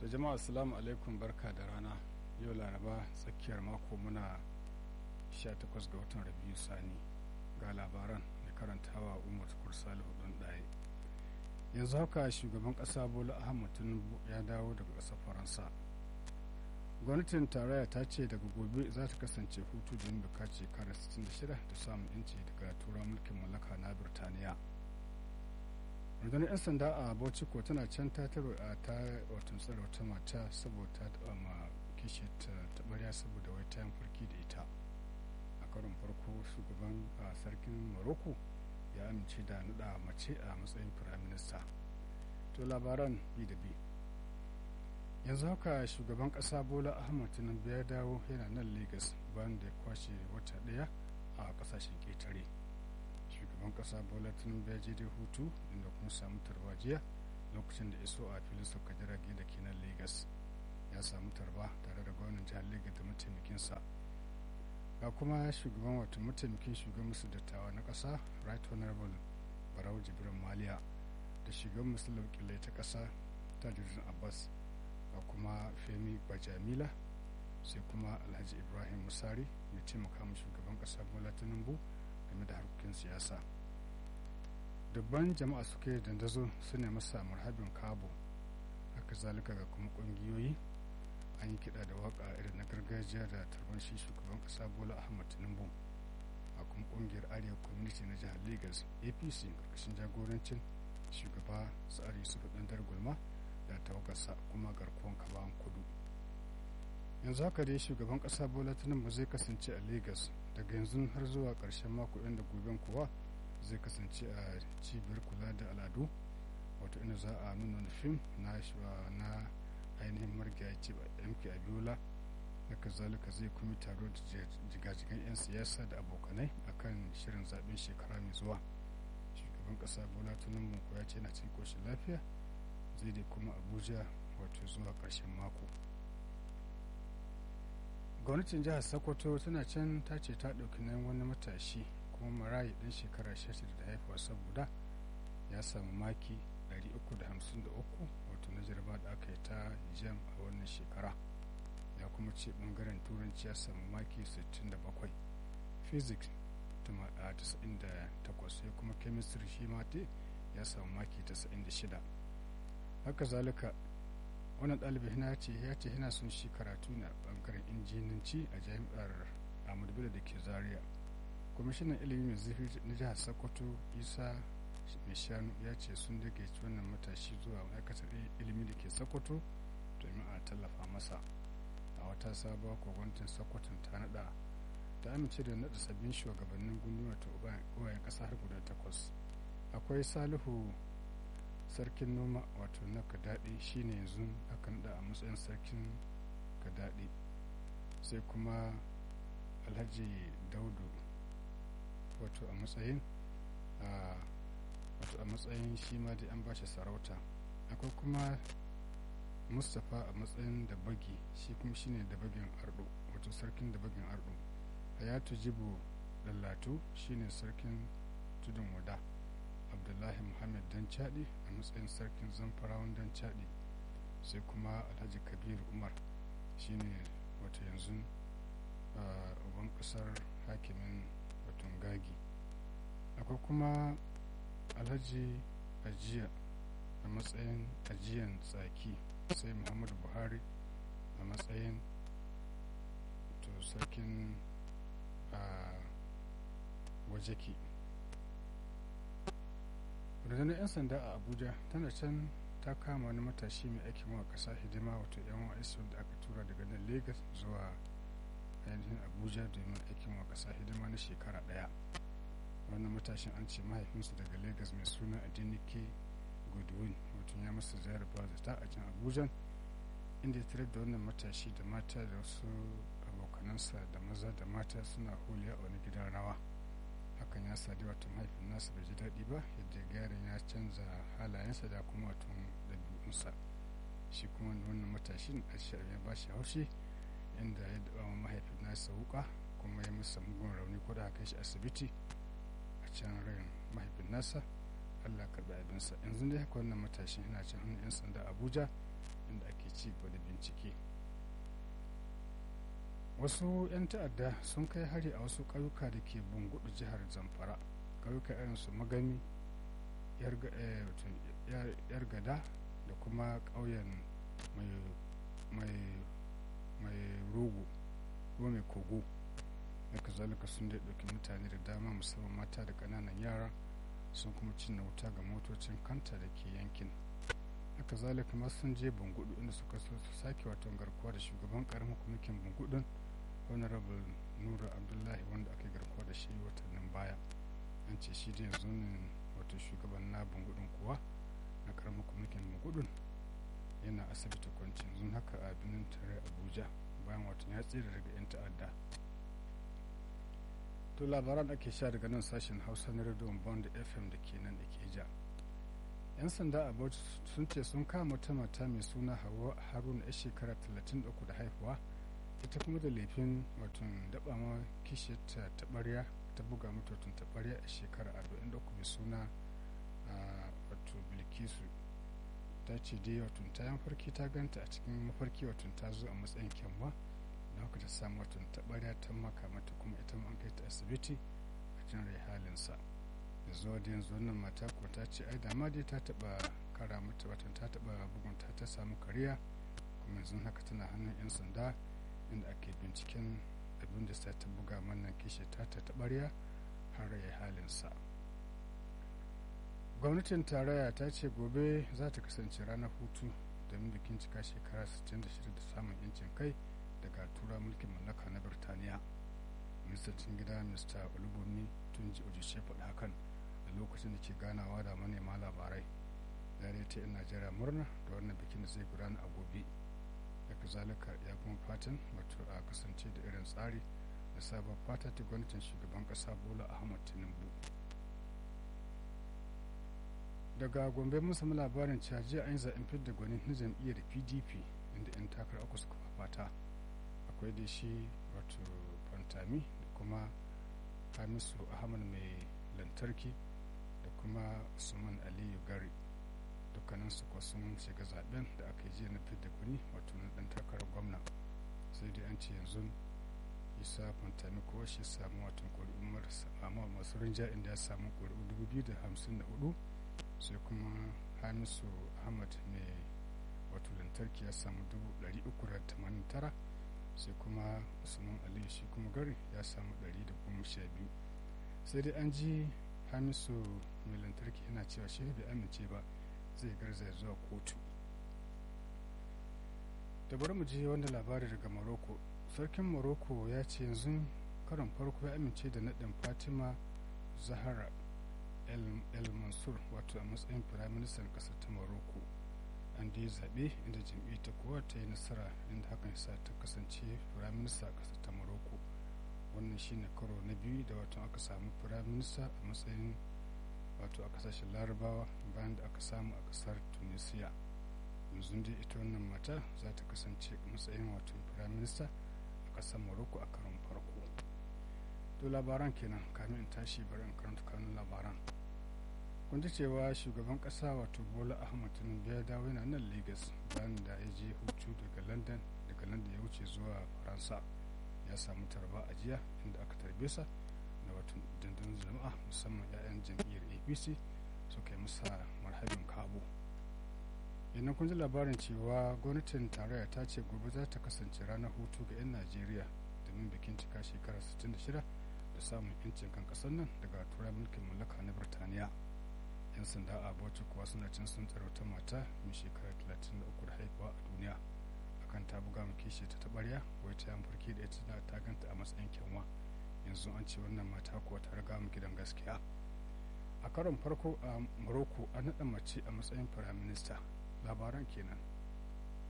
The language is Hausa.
da jama'a assalamu alaikum barka da rana yau laraba tsakiyar mako muna 18 ga watan rabiu sani ga labaran da karantawa umar tukur salihu don ɗaya yanzu haka shugaban ƙasa bola ahmad tinubu ya dawo daga ƙasar faransa gwamnatin tarayya ta ce daga gobe za ta kasance hutu domin buka shekara 66 da samun yanci daga tura mulkin mallaka na birtaniya rundunar 'yan sanda a bauchi ko tana can ta taro a ta watan tsara wata mata saboda ta taɓa ma kishi ta taɓarya saboda wai ta farki da ita a karon farko shugaban sarkin morocco ya amince da naɗa mace a matsayin firaminista to labaran bi da bi yanzu haka shugaban ƙasa bola ahmad tinubu ya dawo yana nan lagos bayan da ya kwashe wata ɗaya a ƙasashen ƙetare shugaban kasa bola tinubu ya je da hutu inda kuma samu tarba jiya lokacin da iso a filin sauka jirage da ke nan lagos ya samu tarba tare da gwamnan jihar lagos da mataimakinsa ga kuma shugaban wato mataimakin shugaban musu dattawa na kasa right honorable barau jibrin maliya da shugaban musu laukilai ta kasa tajuddin abbas ga kuma femi bajamila sai kuma alhaji ibrahim musari mai taimaka mu shugaban kasa bola tinubu game da harkokin siyasa dubban jama'a suke dandazo su ne masa marhabin kabo haka zalika ga kuma kungiyoyi an yi kiɗa da waka irin na gargajiya da tarban shi shugaban ƙasa bola ahmad tinubu a kuma ƙungiyar arewa community na jihar lagos apc ƙarƙashin jagorancin shugaba tsari yusuf ɗandar gulma da tawagarsa kuma garkuwan kabawan kudu yanzu haka dai shugaban ƙasa bola tinubu zai kasance a lagos daga yanzu har zuwa ƙarshen mako inda goben kuwa zai kasance a cibiyar kula da al'adu wato inda za a nuna wani fim na na ainihin marigaya ce mk abiola da kazalika zai kuma taro da jigajigan 'yan siyasa da abokanai akan shirin zaben shekara mai zuwa shugaban ƙasa bola tinubu ya ce na cikin koshin lafiya zai dai kuma abuja wato zuwa ƙarshen mako gwamnatin jihar sokoto tana can ta ce ta ɗauki nan wani matashi kuma marayi ɗan shekara 16 da haifuwa saboda ya samu maki 353 wato na jarba da aka yi ta jam a wannan shekara ya kuma ce ɓangaren turanci ya samu maki 67 physics 98 sai kuma chemistry shi ma ya samu maki 96 haka zalika wannan ɗalibin na ce ya ce yana son shi karatu na ɓangaren injinanci a jami'ar ahmadu bello da ke zaria kwamishinan ilimi mai zurfi na jihar sokoto isa mai shanu ya ce sun dage wannan matashi zuwa ma'aikatar ilimi da ke sokoto domin a tallafa masa a wata sabuwa gwamnatin sokoto ta nada ta amince da nada sabbin shugabannin gunduma ta uwayen ƙasa har guda takwas akwai salihu sarkin noma wato na kadaɗe shine yanzu aka naɗa a matsayin sarkin kadaɗe sai kuma alhaji daudu wato a matsayin wato a matsayin shi ma dai an bashi sarauta akwai kuma mustapha a matsayin da bagi shi kuma shine da bagin ardo wato sarkin da bagin ardo hayatu jibo lallatu shine sarkin tudun wada abdullahi muhammad dan chadi a matsayin sarkin zamfarawan dan chadi sai kuma alhaji kabir umar shine wata yanzu uban kasar hakimin watan gagi akwai kuma alhaji ajiya a matsayin ajiyan tsaki sai muhammadu buhari a matsayin to sarkin wajeki rundunar 'yan sanda a abuja tana can ta kama wani matashi mai aikin wa kasa hidima wato yan wa'is da aka tura daga nan lagos zuwa ainihin abuja domin aikin wa kasa hidima na shekara daya wannan matashin an ce mahaifinsa daga lagos mai suna adinike godwin wato ya masa ziyarar bazata a can abuja inda ya tarar da wannan matashi da mata da wasu abokanansa da maza da mata suna holiya a wani gidan rawa hakan ya sadi wato mahaifin nasa bai ji daɗi ba yadda garin ya canza halayensa da kuma wato ɗabi'unsa shi kuma wannan matashin a ya ba shi haushi inda ya daɓa wa mahaifin nasa wuka kuma ya masa mugun rauni ko da aka shi asibiti a can rayin mahaifin nasa allah karɓi abinsa yanzu dai haka wannan matashin yana can hannun 'yan sanda abuja inda ake ci gaba da bincike wasu 'yan ta'adda sun kai hari a wasu ƙauyuka da ke bungudu jihar zamfara ƙauyuka irin su magami yar gada da kuma ƙauyen mai rogo ko mai kogo da kazalika sun dai ɗauki mutane da dama musamman mata da ƙananan yara sun kuma cinna wuta ga motocin kanta da ke yankin haka zalika ma sun je bungudu inda suka so su sake wato garkuwa da shugaban karamin kwamitin bungudun honorable nura abdullahi wanda aka garkuwa da shi watannin baya an ce shi da yanzu ne wato shugaban na bungudun kuwa na karamin kwamitin bungudun yana asibiti kwanci yanzu haka a birnin tare abuja bayan watan ya tsira daga 'yan ta'adda to labaran ake sha daga nan sashen hausa na radio bond fm da ke nan da ke ja 'yan sanda a bauchi sun ce sun kama wata mata mai suna hawa haruna ya shekara 33 da haihuwa ita kuma da laifin watan daba ma kishiyarta taɓarya ta buga mata watan taɓarya a shekara 43 mai suna wato bilkisu ta ce dai watan ta mafarki ta ganta a cikin mafarki watan ta zo a matsayin kyanwa da haka ta samu watan taɓarya ta maka mata kuma ita ma an kai ta asibiti a jin rai halinsa da zuwa da yanzu wannan mata ko ta ce ai dama dai ta taba kara mata watan ta taba bugunta ta samu kariya kuma yanzu haka tana hannun yan sanda inda ake binciken abin da sa ta buga mana kishi ta ta tabariya har ya halinsa gwamnatin tarayya ta ce gobe za ta kasance ranar hutu domin bikin cika shekara 66 da samun yancin kai daga tura mulkin mallaka na birtaniya ministan gida mr olubomi tun ji ojishe faɗi hakan a lokacin da ke ganawa da manema labarai ya ta yan najeriya murna da wannan bikin da zai gudana a gobe daga zalika ya kuma fatan wato a kasance da irin tsari da sabon fata ta gwamnatin shugaban kasa bola ahmad tinubu daga gombe mun samu labarin cewa jiya an yi zaɓen fidda gwanin na jam'iyyar pdp inda 'yan takarar uku suka fafata akwai da shi wato fantami da kuma hamisu ahmad mai lantarki da kuma usman aliyu gari dukkanin su kuwa sun shiga zaben da aka yi jiya na fidda gwani wato na dan takarar gwamna sai dai an ce yanzu isa fantami kowa shi samu watan ƙuri'un marasa amma masu rinja inda ya samu ƙuri'u 2054 sai kuma hamisu ahmad mai wato lantarki ya samu 389 sai kuma usman aliyu shi kuma gari ya samu 112 sai dai an ji hamisu mai lantarki yana cewa shi bai amince ba zai garzaya zuwa kotu da bari mu je wanda labari daga morocco sarkin morocco ya ce yanzu karon farko ya amince da naɗin fatima zahara el mansur wato a matsayin firaministan ƙasar ta morocco an da ya zaɓe inda jam'iyyar ta kowa ta yi nasara inda hakan ya sa ta kasance firaminista a ƙasar ta morocco wannan shine karo na biyu da wato aka samu firaminista a matsayin wato a kasashen larabawa bayan da aka samu a kasar tunisia yanzu dai ita wannan mata za ta kasance matsayin wato firaminista a kasar morocco a karon farko to labaran kenan kamin in tashi bari in karanta kanun labaran kun ji cewa shugaban kasa wato bola ahmad tinubu ya dawo yana nan lagos bayan da ya je hutu daga london daga london ya wuce zuwa faransa ya samu tarba a jiya inda aka tarbe sa da wato dandun jama'a musamman 'ya'yan jam'iyyar apc suka yi masa marhabin kabo yannan kun ji labarin cewa gwamnatin tarayya ta ce gobe za ta kasance ranar hutu ga 'yan najeriya domin bikin cika shekara 66 da samun 'yancin kan kasar nan daga tura mulkin mallaka na birtaniya 'yan sanda a bauchi kuwa suna cin sun tsaro ta mata mai shekara 33 da haihuwa a duniya akan ta buga mu kishi ta tabarya wai ta yan farki da ita ta ganta a matsayin kyanwa yanzu an ce wannan mata kuwa ta riga mu gidan gaskiya a karon farko a morocco an naɗa mace a matsayin firaminista labaran kenan